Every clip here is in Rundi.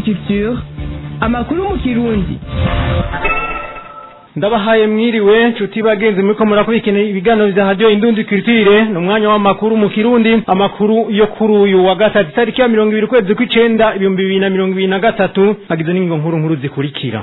culture amakuru mu kirundi ndabahaye mwiriwe nshuti bagenzi muriko murakurikira ibiganiro vya radio indundi culture ni umwanya w'amakuru mu kirundi amakuru yo kuri uyu wa gatatu itariki ya mirongo ibiri ukwezi kw'icenda ibihumbi bibiri na mirongo ibiri na gatatu hagizwe n'ingingo nkuru nkuru zikurikira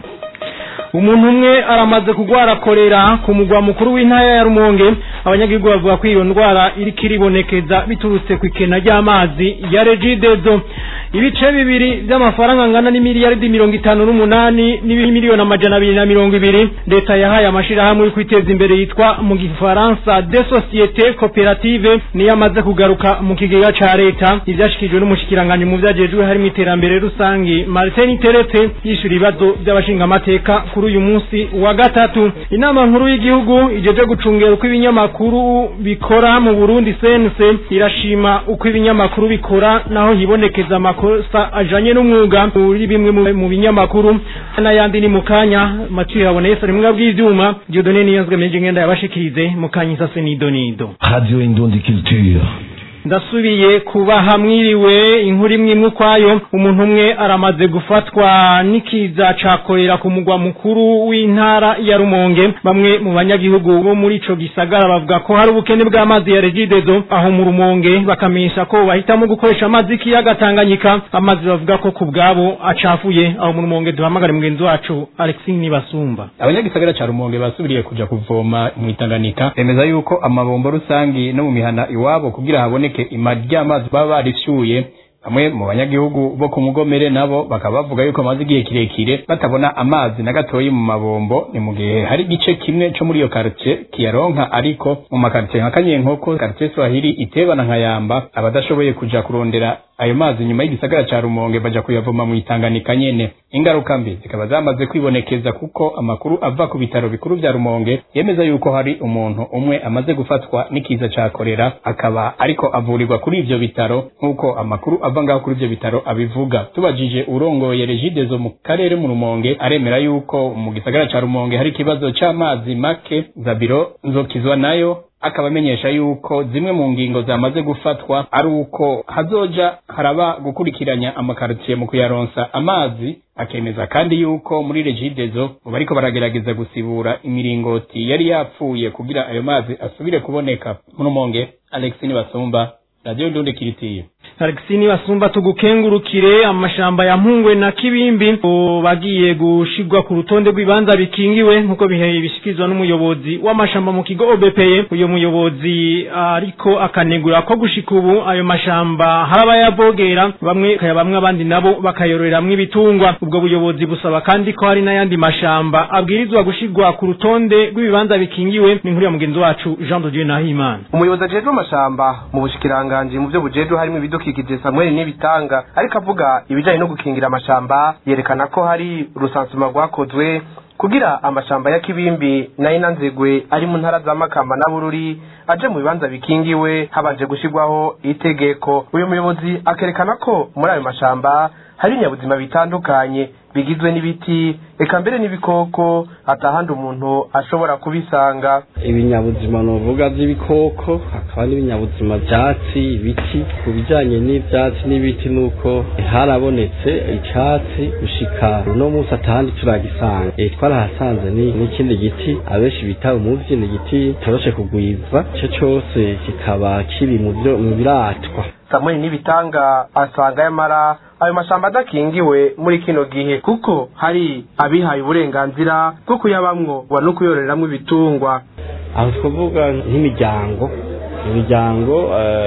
umuntu umwe aramaze kugwara korera ku mugwa mukuru w'intara ya rumonge abanyagihugu bavuga ko iyo ndwara iriko iribonekeza biturutse ku ikena ry'amazi ya regidezo ibice bibiri vy'amafaranga angana n'imiliyaridi mirongo itanu n'umunani n'imiliyoni amajana abiri na mirongo ibiri leta yahaye amashirahamwe yo kwiteza imbere yitwa mu gifaransa de societe cooperative niyo amaze kugaruka mu kigega ca leta ivyashikijwe n'umushikiranganji mu vyajejwe harimo iterambere rusangi martin teretse yishura ibibazo vy'abashingamateka kuri uyu munsi wa gatatu inama nkuru y'igihugu ijeje gucungera uko ibinyamakuru bikora mu Burundi CNC irashima uko ibinyamakuru bikora naho hibonekeza amakosa ajanye n'umwuga muri bimwe mu binyamakuru n'ayandi ni mukanya Mathieu Haboneye sari mwebwe bw'ivyuma Dieudonné Niyonzwe meje ngenda yabashikirize mukanya isase nidonido Radio Indundi Culture ndasubiye kubaha mwiriwe inkuru imwe imwe ukwayo umuntu umwe aramaze gufatwa n'ikiza cakorera ku mugwa mukuru w'intara ya rumonge bamwe mu banyagihugu bo muri ico gisagara bavuga ko hari ubukene bw'amazi ya regidezo aho mu rumonge bakamenyesha ko bahitamo gukoresha amazi y'ikiyaga tanganyika amazi bavuga ko ku bwabo acafuye aho mu rumonge duhamagare mugenzi wacu alexis nibasumba abanyagisagara ca rumonge basubiriye kuja kuvoma mu itanganika bemeza yuko amabombo rusangi no mu mihana iwabo kugira haboneke ima ry'amazi baba barifyuye bamwe mu banyagihugu bo ku mugomere nabo bakaba bavuga yuko amaze igihe kirekire batabona amazi na gatoyi mu mabombo ni mu gihe hari igice kimwe co muri iyo quartier kiyaronka ariko mu makartier nka kanyenkoko quartier swahili iteba na nkayamba abadashoboye kuja kurondera ayo mazi nyuma y'igisagara ca rumonge baja kuyavoma mu itanganika nyene ingaruka mbi zikaba zamaze kwibonekeza kuko amakuru ava ku bitaro bikuru vya rumonge yemeza yuko hari umuntu umwe amaze gufatwa n'ikiza ca korera akaba ariko avurirwa kuri ivyo bitaro nk'uko amakuru ava ngaho kuri ivyo bitaro abivuga tubajije urongoye regidezo mu karere mu rumonge aremera yuko mu gisagara ca rumonge hari ikibazo c'amazi make zabiro nzokizwa nayo akaba amenyesha yuko zimwe mu ngingo zamaze gufatwa ari uko hazoja haraba gukurikiranya amakaritiye mu kuyaronsa amazi akemeza kandi yuko muri regidezo bariko baragerageza gusibura imiringoti yari yapfuye kugira ayo mazi asubire kuboneka murumonge Alex Nibasumba Radio Ndunde Kiritiye Alexini basumba tugukengurukire amashamba ya Mpungwe na Kibimbi bagiye gushigwa ku rutonde rw'ibanza bikingiwe nkuko bihe bishikizwa n'umuyobozi w'amashamba mu kigo OBPE uyo muyobozi ariko akanegura ko gushika ubu ayo mashamba haraba yavogera bamwe kaya bamwe abandi nabo bakayororeramwo ibitungwa ubwo buyobozi busaba kandi ko hari n'ayandi mashamba abwirizwa gushigwa ku rutonde rw'ibibanza bikingiwe ni nkuru ya mugenzi wacu Jean de Dieu Nahimana umuyobozi ajejwe amashamba mu bushikiranganje mu byo bujejwe harimo ibidukikije Samuel n'ibitanga ariko avuga ibijanye no gukingira amashamba yerekana ko hari urusansuma rwakozwe kugira amashamba ya kibimbi na inanzigwe ari mu ntara za makamba na bururi aje mu bibanza bikingiwe habanje gushirwaho itegeko uyu muyobozi akerekana ko muri ayo mashamba hari ibinyabuzima bitandukanye bigizwe n'ibiti eka mbere n'ibikoko atahandi umuntu ashobora kubisanga ibinyabuzima novuga by'ibikoko hakaba n'ibinyabuzima byatsi ibiti ku bijyanye n'ibyatsi n'ibiti nuko harabonetse icyatsi gushika uno munsi atahandi turagisanga e, twarahasanze ni n'ikindi giti abenshi bita umuvyi ni igiti toroshe kugwiza ico cose kikaba kiri mu byo mu biratwa samuel n'ibitanga asanga yamara ayo mashamba adakingiwe muri kino gihe kuko hari abihaye uburenganzira bwo kuyabamwo wa no kuyororeramwo ibitungwa aho twavuga nk'imiryango imiryango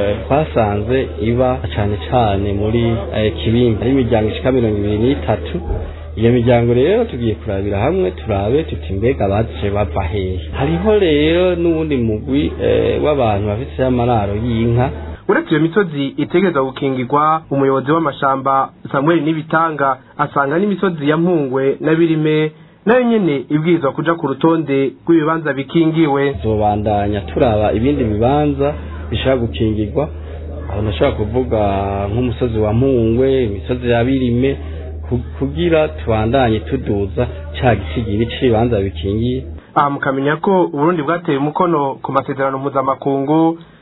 twasanze iba cyane cyane muri kibimbi ari imiryango ishika mirongo ibiri n'itatu iyo miryango rero tugiye kurabira hamwe turabe tuti mbega baje bava hehe hariho rero n'uwundi mugwi w'abantu bafite amararo y'inka uretse iyo misozi itegereza gukingirwa umuyobozi w'amashamba samuel n'ibitanga asanga n'imisozi ya mpungwe na birime nayo nyene ibwirizwa kuja ku rutonde rw'ibibanza bikingiwe tuzobandanya turaba ibindi bibanza bishobora gukingirwa aho nashobora kuvuga nk'umusozi wa mpungwe imisozi ya birime ku- kugira tubandanye tuduza ca gisigiri c'ibibanza bikingiye aha mukamenya ko uburundi bwateye umukono ku masezerano mpuzamakungu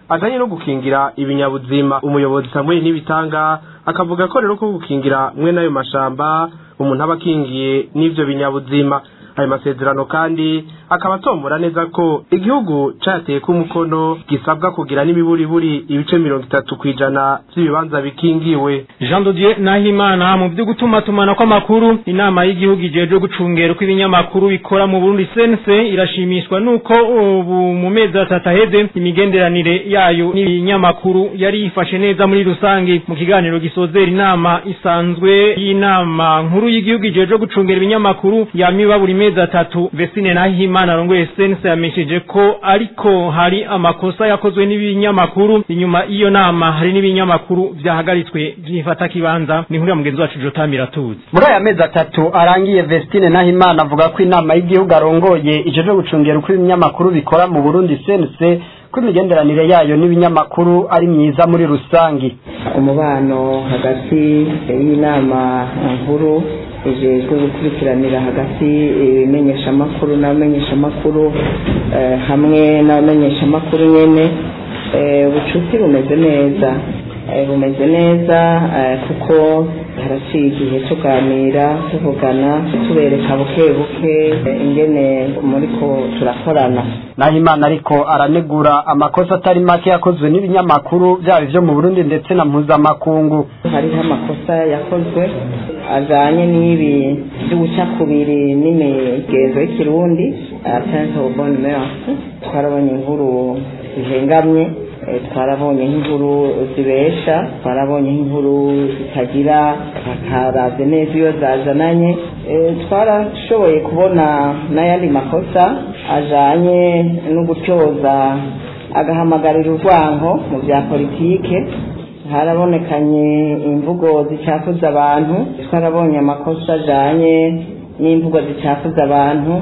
ajanye no gukingira ibinyabuzima umuyobozi Samuel Nibitanga akavuga ko rero ko gukingira mwe n'ayo mashamba umuntu aba akingiye n'ivyo binyabuzima ayo masezerano kandi akaba atombora neza ko igihugu cateye ko umukono gisabwa kugira n'imiburiburi ibice mirongo itatu kw'ijana vy'ibibanza bikingiwe Jean de Dieu Nahimana mu byo gutuma tumana kw'amakuru inama y'igihugu ijeje gucungera uko ibinyamakuru bikora mu Burundi sense irashimishwa nuko ubu mu mezi atatu aheze imigenderanire yayo n'ibinyamakuru yari yifashe neza muri rusange mu kiganiro gisozera inama isanzwe y'inama nkuru y'igihugu ijeje gucungera ibinyamakuru yamiba buri mezi atatu Vestine Nahimana arongoye sense yamesheje ko ariko hari amakosa yakozwe n'ibinyamakuru inyuma y'iyo nama hari n'ibinyamakuru vyahagaritswe vyifata kibanza ni nkuru ya mugenzi wacu Jotamira tuzi muri aya mezi atatu arangiye Vestine Nahimana avuga ko inama y'igihugu arongoye ijeje gucungera uko ibinyamakuru bikora mu Burundi sense ko imigenderanire yayo n'ibinyamakuru ari myiza muri rusangi umubano hagati y'inama nkuru ijejwe gukurikiranira hagati ibimenyeshamakuru n'abamenyeshamakuru eh, hamwe n'abamenyeshamakuru nyene eh, ubucuti bumeze neza eh, bumeze neza eh, kuko haraciye igihe tuganira tuvugana tubereka buke buke eh, ingene muriko turakorana Nahimana ariko aranegura amakosa atari make yakozwe n'ibinyamakuru byaba ivyo mu Burundi ndetse na mpuzamakungu hariho amakosa yakozwe ajanye n'ibi by'ubucakubiri n'imigenzo y'ikirundi atente au bonne mœurs twarabonye inkuru zihengamye eh, twarabonye nk'inkuru zibesha twarabonye nk'inkuru zitagira bakaravye neza iyo zazananye Eh, twarashoboye kubona n'ayandi makosa ajanye no gutyoza agahamagarira urwanko mu bya politike harabonekanye imvugo zicafuza abantu twarabonye amakosa ajanye n'imvugo zicafuza abantu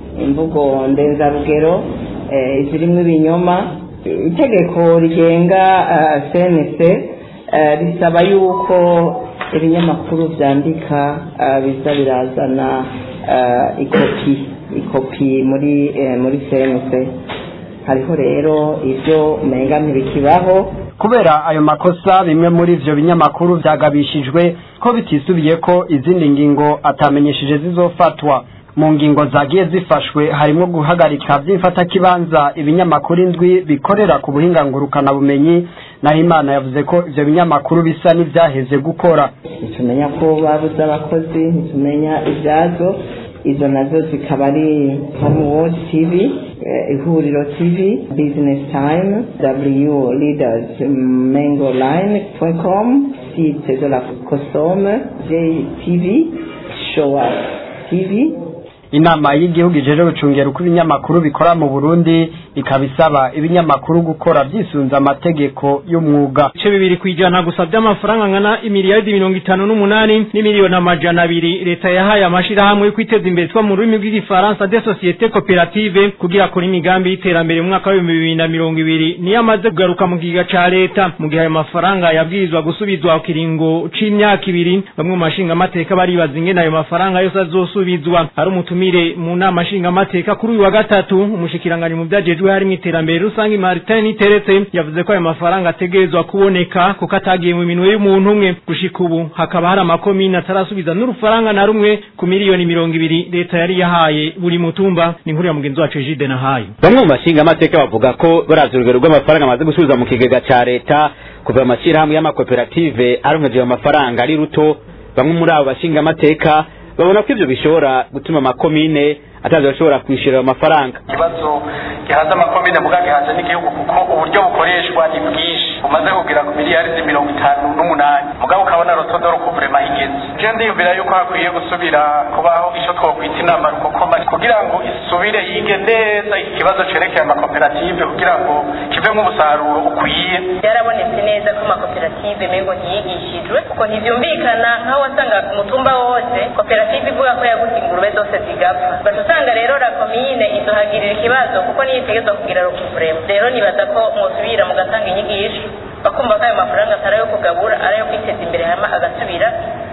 imvugo ndenzarugero eh, zirimo ibinyoma itegeko rigenga uh, cnc uh, risaba yuko ibinyamakuru vyandika uh, biza birazana uh, ikopi ikopi muri eh, muri cnc hariho rero ivyo umenga ntibikibaho kubera ayo makosa bimwe muri ivyo binyamakuru vyagabishijwe ko bitisubiye ko izindi ngingo atamenyesheje zizofatwa mu ngingo zagiye zifashwe harimo guhagarika vy'imfatakibanza ibinyamakuru indwi bikorera ku buhinga ngurukanabumenyi naho imana yavuze ko ivyo binyamakuru bisa n'ivyaheze gukora ntitumenya ko babuze abakozi ntitumenya ibyazo izo nazo zikaba ari homeworld tv eh, ihuriro tv business time w leaders mango line com site de la cosome jtv showa tv inama y'igihugu ijeje gucungera uko ibinyamakuru bikora mu Burundi ikaba isaba ibinyamakuru gukora vyisunza amategeko y'umwuga ibice bibiri kwijana gusa by'amafaranga angana imiliyaridi mirongo itanu n'umunani n'imiliyoni amajana abiri leta yahaye amashirahamwe yo kwiteza imbere twa mu rurimi rw'igifaransa de societe koperative kugira akora imigambi y'iterambere mu mwaka w'ibihumbi bibiri na mirongo ibiri niyo amaze kugaruka mu kigega ca leta mu gihe ayo mafaranga yabwirizwa gusubizwa ku kiringo c'imyaka ibiri bamwe mu mashingamateka baribaza ingene ayo mafaranga yose azosubizwa hari umutumire mu nama nshingamateka kuri uyu wa gatatu umushikiranganji mu vyajejwe harimwo iterambere rusange Martin Niteretse yavuze ko ayo mafaranga ategerezwa kuboneka kuko atagiye mu minwe y'umuntu umwe gushika ubu hakaba hari amakomine atarasubiza n'urufaranga na rumwe ku miliyoni mirongo ibiri leta yari yahaye buri mutumba ni inkuru ya mugenzi wacu Jide nahaye bamwe mu bashinga amateka bavuga ko baravye urugero rw'amafaranga amaze gusubiza mu kigega ca leta kuva mu mashyirahamwe y'amakoperative aronkeje ayo mafaranga ari ruto bamwe muri abo bashinga amateka babona ko ivyo bishobora gutuma amakomine atazi bashobora kwishyura ayo mafaranga ikibazo gihaza amakomine muga gihaza n'igihugu kuko uburyo bukoreshwa ni bwinshi bumaze kugera ku miliyari mirongo itanu n'umunani mugabo ukabona rotodo rukuvurema igeze je ndiyumvira yuko hakwiye gusubira kubaho ico twokwita inama rukokoma kugira ngo isubire yige neza ikibazo cerekeye amakoperative kugira ngo kivemwo umusaruro ukwiye byarabonetse neza ko amakoperative mengo ntiyigishijwe kuko ntivyumvikana nk'aho wasanga ku mutumba wose koperative ivuga ko yaguze ingurube zose zigapfa baca usanga rero la komine izohagirira ikibazo kuko niyo itegerezwa kugira rukivurema rero nibaza ko mwosubira mugatanga inyigisho bakumva ko ayo mafaranga atari ayo kugabura ari ayo kwiteza imbere hama agasubira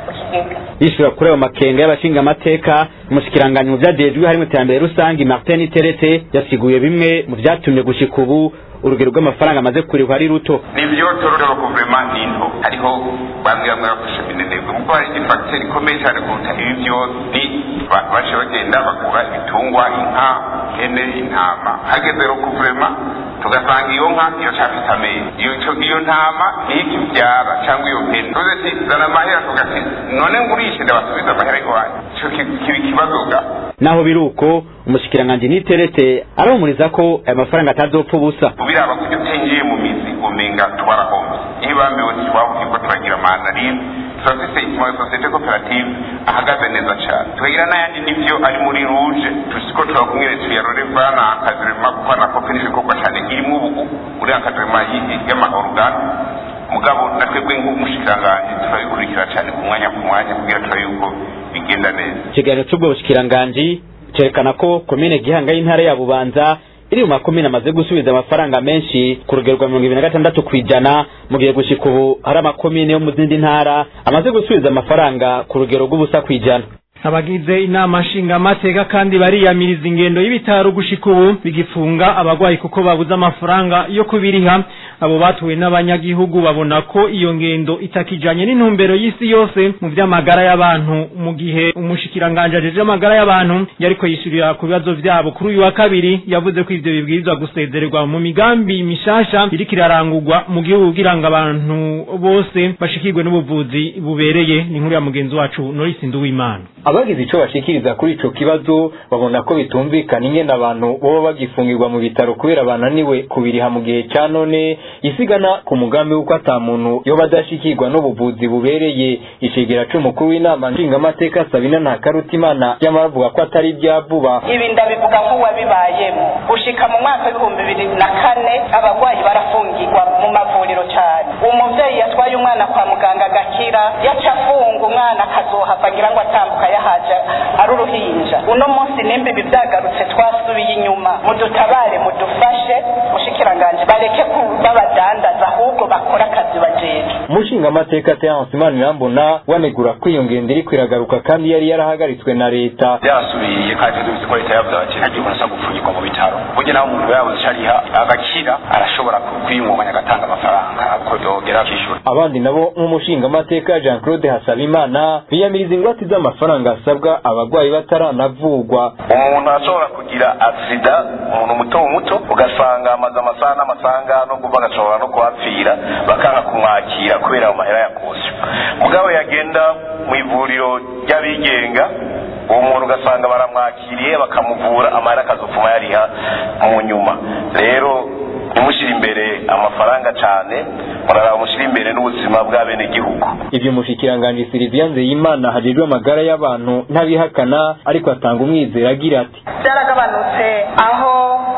mu kigega yishura kuri ayo makenga y'abashinga amateka umushikiranganyi mu vyajejwe harimo iterambere rusange martin teretse yasiguye bimwe mu vyatumye gushika ubu urugero rw'amafaranga amaze kurihwa ari ruto nivyo tororero guverinoma ni nto hariho bamwe bamwe bafashe minenegwe kuko hari ifagiteri ikomeye cyane kuruta ibi vyose ni abantu bace bagenda bagura ibitungwa inka hene intama hageze rero guverinoma tugasanga iyo nka iyo cafite amezi iyo iyo ntama niki vyara cyangwa iyo hene tuze ati zana amahera tugati none ngurishe ndabasubiza amahera iwanyu ico kiba ikibazo ga naho biruko umushikiranganji niteretse arahumuriza ko aya mafaranga atazopfa ubusa ubiraba kuryo utinjiye mu mizi umenga twarahombe iyo bambiwe twavuga ko turagira mandarine turafise amasosiyete koperative ahagaze neza cyane tukagira n'ayandi nivyo ari muri ruje tusiko turakumwere tuyarore bwana akazirema kuko anakope n'ibikorwa cyane irimo ubu muri akazirema y'amahorugana mugabo natwebwe nk'umushikiranganji turabikurikira cyane ku mwanya ku mwanya kugira turabe yuko bigenda neza ikiganiro c'ubwo bushikiranganji cerekana ko komine gihanga y'intara ya bubanza iri mu makomine amaze gusubiza amafaranga menshi ku rugero rwa mirongo ibiri na gatandatu kw'ijana mu gihe gushika ubu hari amakomine yo mu zindi ntara amaze gusubiza amafaranga ku rugero rw'ubusa kw'ijana abagize inama nshingamateka kandi bariyamiriza ingendo y'ibitaro gushika ubu bigifunga abagwayi kuko babuze amafaranga yo kubiriha abo batuwe n'abanyagihugu babona ko iyo ngendo itakijanye n'intumbero y'isi yose mu vy'amagara y'abantu mu gihe umushikiranganje ajeje amagara y'abantu yariko yishurira ku bibazo vyabo kuri uyu wa kabiri yavuze ko ivyo bibwirizwa gusezererwa mu migambi mishasha iriko irarangurwa mu gihugu kugira ngo abantu bose bashikirwe n'ubuvuzi bubereye ni inkuru ya mugenzi wacu Norris Nduwimana abagize ico bashikiriza kuri ico kibazo babona ko bitumvikana ingene abantu boba bagifungirwa mu bitaro kubera bananiwe kubiriha mu gihe ca none isigana ku mugambi w'uko ata muntu yoba adashikirwa n'ubuvuzi bubereye icegera c'umukuru w'inama nshingamateka sabina ntakarutimana yamara avuga ko atari ibya vuba ibi ndabivuga nk'uwabibayemo gushika mu mwaka w'ibihumbi bibiri na kane abagwayi barafungirwa mu mavuriro cyane umuvyeyi yatwaye umwana kwa muganga agakira yaca afunga umwana akazohava agira ngo atambuka yahaje ari uruhinja uno munsi nimba ibi byagarutse twasubiye inyuma mudutabare mudufashe mushikiranganje bareke babadandaza ahubwo bakora akazi bajejwe umushingamateka Terence Manirambona wanegura ko iyo ngendo iriko iragaruka kandi yari yarahagaritswe na leta byasubiye kandi tuzi ko leta yavuze ati ntagiye umuntu asabwa gupfungirwa mu bitaro burya naho umuntu yabuze icyo ariha agakira arashobora kwiyungunganya agatanga amafaranga uko yogera akishyura abandi nabo nk'umushingamateka Jean Claude Hasabimana biyamiriza ingwate z'amafaranga asabwa abagwayi bataranavugwa umuntu ashobora kugira aksida umuntu muto muto ugasanga amaze amasaha n'amasaha no kuva agashobora no kuhapfira bakanga kumwakira kubera ayo mahera yakosyo mugabo yagenda mu ivuriro ry'abigenga uwo muntu ugasanga baramwakiriye bakamuvura amahera akazopfuma yariha mu nyuma rero ntimushyire imbere amafaranga cyane muraraba mushyire imbere n'ubuzima bw'abenegihugu ivyo umushikiranganji Sylvia Nzeyimana hajejwe amagara y'abantu ntabihakana ariko atanga umwizero agira ati byaragabanutse aho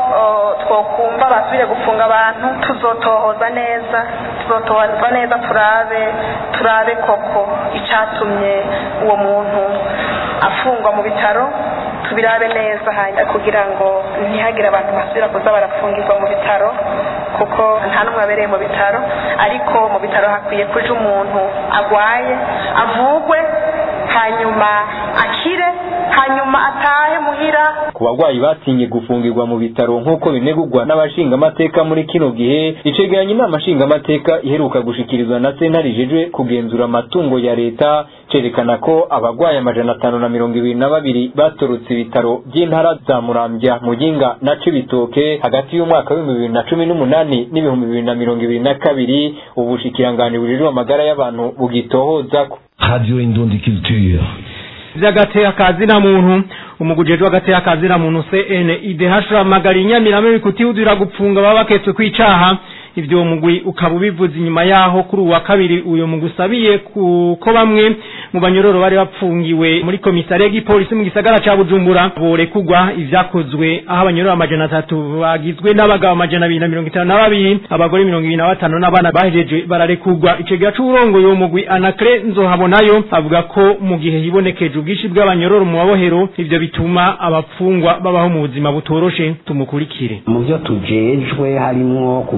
twokumva basubire gufunga abantu tuzotohoza neza tuzotohoza neza turabe turabe koko icyatumye uwo muntu afungwa mu bitaro tubirabe neza kugira ngo ntihagire abantu basubira kuza barafungirwa mu bitaro kuko nta n'umwe abereye mu bitaro ariko mu bitaro hakwiye kuja umuntu agwaye avugwe hanyuma akire hanyuma atahe muhira ku bagwayi batinye gufungirwa mu bitaro nk'uko binegurwa n'abashingamateka muri kino gihe icegeranya inama nshingamateka iheruka gushikirizwa na sentare ijejwe kugenzura amatungo ya leta cerekana ko abagwayi amajana atanu na mirongo ibiri na babiri batorotse ibitaro by'intara za muramvya muyinga na cibitoke hagati y'umwaka w'ibihumbi bibiri na cumi n'umunani n'ibihumbi bibiri na mirongo ibiri na kabiri ubu bushikiranganji bujejwe amagara y'abantu bugitohozako Radio Indundi Culture. vy'agateka kazina muntu umugujejwe w'agateka kazina muntu CNIDH ramagara inyamirame kutihudira gupfunga baba baketswe kwicaha ivyo mugwi ukaba ubivuze inyuma yaho kuri uwa kabiri uyo mugusabiye ko bamwe mu banyororo bari bapfungiwe muri komisariya y'igipolisi mu gisagara ca Bujumbura borekugwa ivyakozwe aho abanyororo amajana atatu bagizwe n'abagabo amajana abiri na mirongo itanu na babiri abagore mirongo ibiri na batanu n'abana bahejeje bararekugwa icegera c'uburongoye uwo mugwi Anacre Nzohabonayo avuga ko mu gihe hibonekeje ubwishi bw'abanyororo mu mabohero ivyo bituma abapfungwa babaho mu buzima butoroshe tumukurikire mu byo tujejwe harimwo kugendera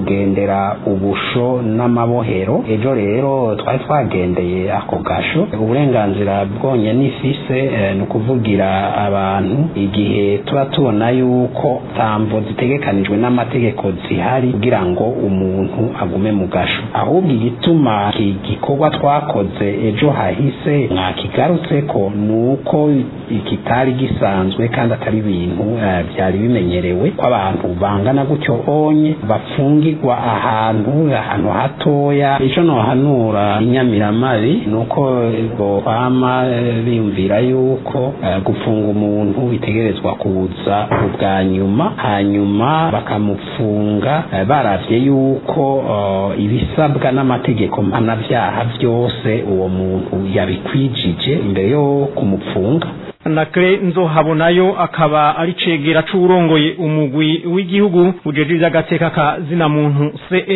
kurondera ubusho n'amabohero ejo rero twari twagendeye ako gasho uburenganzira bwonyene ifise eh, ni ukuvugira abantu igihe tuba tubona yuko tambo zitegekanijwe n'amategeko zihari kugira ngo umuntu agume mu gasho ahubwo igituma iki gikorwa twakoze ejo hahise mwakigarutseko ni uko kitari gisanzwe kandi atari ibintu eh, byari bimenyerewe ko abantu bangana gutyo onye bafungirwa ahantu ahantu hatoya ico nohanura inyamiramabi ni uko bokwama eh, biyumvira yuko eh, gufunga umuntu bitegerezwa kuza ubwa nyuma hanyuma bakamufunga eh, baravye yuko eh, ibisabwa n'amategeko mpanavyaha vyose uwo muntu yabikwijije imbere yo kumupfunga nakre nzohabonayo akaba ari cegera c'uwurongoye umugwi w'igihugu ujejwe ivy'agateka ka zina muntu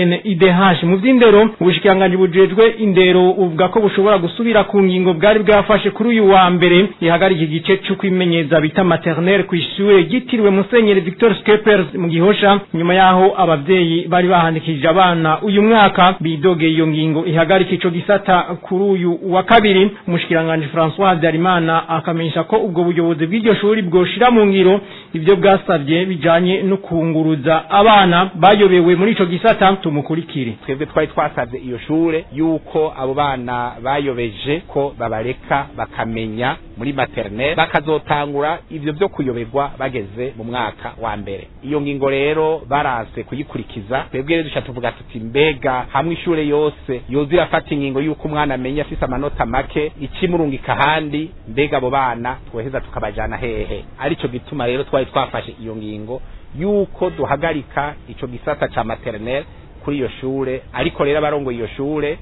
CNIDH mu vy'indero ubushikiranganji bujejwe indero uvuga ko bushobora gusubira ku ngingo bwari bwafashe kuri uyu wa mbere ihagarika igice co kwimenyeza bita maternelle kw'ishure ryitiriwe Musenyeri Victor Skepers mu Gihosha nyuma yaho abavyeyi bari bahandikije abana uyu mwaka bidogeye iyo ngingo ihagarika ico gisata kuri uyu wa kabiri umushikiranganji François Habyarimana akamenyesha ko ubwo buyobozi bw'iryo shuri bwoshira mu ngiro ibyo bwasabye bijanye no kunguruza abana bayobewe muri ico gisata tumukurikire twebwe twari twasabye iyo shure yuko abo bana bayobeje ko babareka bakamenya muri maternelle bakazotangura ivyo vyo kuyoberwa bageze mu mwaka wa mbere iyo ngingo rero baranse kuyikurikiza twebwe rero duca tuvuga tuti mbega hamwe ishure yose yoza irafata ingingo yuko umwana amenya afise amanota make ikimurungika ahandi mbega abo bana twoheza tukabajana hehe arico gituma rero twari twafashe iyo ngingo yuko duhagarika ico gisata ca maternelle kuri iyo shure ariko rero abarongoye iyo shure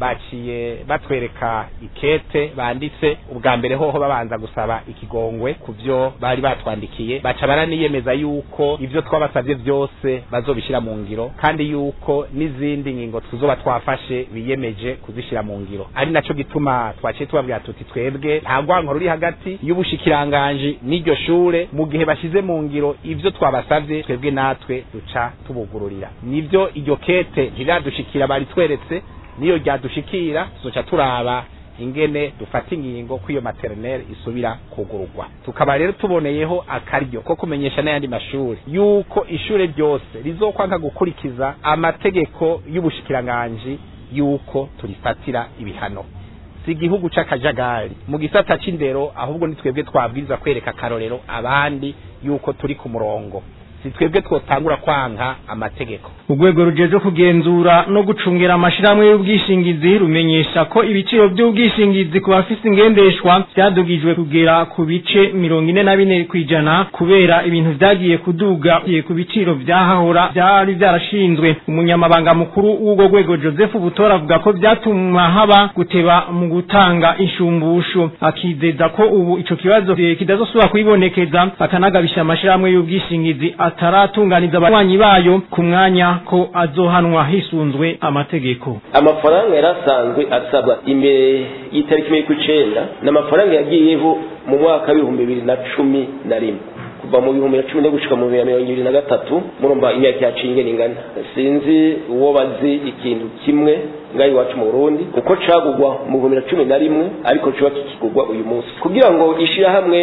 baciye batwereka ikete banditse ubwa mbere hoho babanza gusaba ikigongwe ku vyo bari batwandikiye baca baraniyemeza yuko ivyo twabasavye vyose bazobishira mu ngiro kandi yuko n'izindi ngingo tuzoba twafashe biyemeje kuzishira mu ngiro ari naco gituma twaciye tubabwira tuti twebwe nta rwanko ruri hagati y'ubushikiranganji n'iryo shure mu gihe bashize mu ngiro ivyo twabasavye twebwe natwe duca tubugururira nivyo iryo kete ntiradushikira bari tweretse niyo ryadushikira tuzoca turaba ingene dufata ingingo ko iyo maternelle isubira kugururwa tukaba rero tuboneyeho akaryo ko kumenyesha n'ayandi mashuri yuko ishure ryose rizokwanka gukurikiza amategeko y'ubushikiranganji yuko turifatira ibihano si igihugu c'akajagari mu gisata c'indero ahubwo ni twebwe twabwiriza kwereka akarorero abandi yuko turi ku murongo si twebwe twotangura kwanka amategeko urwego rujeje kugenzura no gucungera amashirahamwe y'ubwishingizi rumenyesha ko ibiciro by'ubwishingizi ku bafise ingendeshwa byadugijwe kugera ku bice mirongo ine na bine kw'ijana kubera ibintu vyagiye kuduga ku biciro vyahahora vyari vyarashinzwe umunyamabanga mukuru w'urwo rwego joseph butora avuga ko vyatuma haba guteba mu gutanga inshumbusho akizeza ko ubu ico kibazo kidazosubira kwibonekeza akanagabisha amashirahamwe y'ubwishingizi ataratunganiza abanywanyi bayo ku mwanya ko azohanwa hisunzwe amategeko amafaranga yarasanzwe asabwa imbere y'itariki mirongo icenda ni amafaranga yagiyeho mu mwaka w'ibihumbi bibiri na cumi na rimwe kuva mu bihumbi na cumi no gushika mu bihumbi na mirongo ibiri na gatatu murumva imyaka yaciye ingene ingana sinzi uwo bazi ikintu kimwe ngaho iwacu mu burundi uko cagugwa mu bihumbi na cumi na rimwe ariko kiba kikigurwa uyu munsi kugira ngo ishirahamwe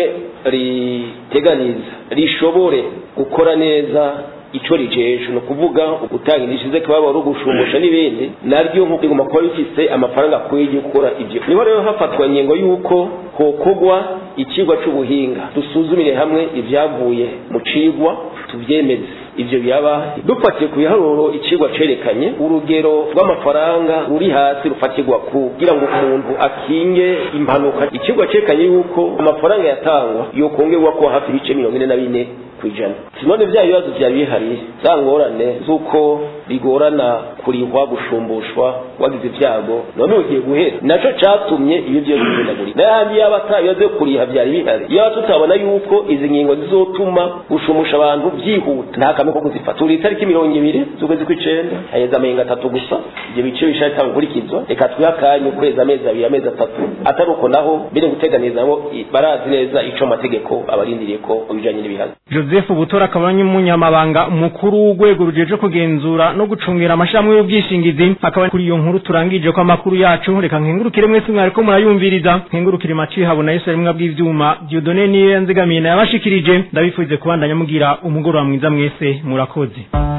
riteganiza rishobore gukora neza ico rijeje ni ukuvuga gutanga indishyi kababaro gushumbusha n'ibindi naryo nk'uko rigomba kuba rifise amafaranga akwiye yo gukora ivyo niho rero hafatwa ingingo y'uko hokogwa icigwa c'ubuhinga dusuzumire hamwe ivyavuye mu cigwa tuvyemeze ivyo biraba dufatiye ku biharuro icigwa cerekanye urugero rw'amafaranga ruri hasi rufatirwa kugira ngo umuntu akinge impanuka icigwa cerekanye yuko amafaranga yatangwa yokongerwa ko hafi ibice mirongo ine na bine kwijana sinone vya bibazo vyari bihari za ngorane z'uko bigorana kurihwa gushumbushwa wagize ivyago none ugiye guhera naco catumye ibi vyose bihindagurika n'ayandi yaba atabibazo yo kuriha vyari bihari yaba tutabona yuko izi ngingo zizotuma gushumusha abantu vyihuta nta kamwe ko kuzifata turi itariki mirongo ibiri z'ukwezi kw'icenda haheze amenga atatu gusa ivyo bice bishaka gukurikizwa reka twihe akanya ukwezi amezi abiri amezi atatu atari uko naho biri guteganiza nabo barazi neza ico amategeko abarindiriye ko bijanye n'ibihano joseph butora akaba n'umunyamabanga mukuru umukuru w'urwego rujeje kugenzura no gucungira amashirahamwe y'ubwishingizi akaba kuri iyo nkuru turangije ko amakuru yacu reka nkengurukire mwese mwariko murayumviriza nkengurukire maci habona Yesu ari bw'ivyuma Dieudonne niyo yanzigamiye yabashikirije ndabifurize kubandanya mugira umugoroba mwiza mwese murakoze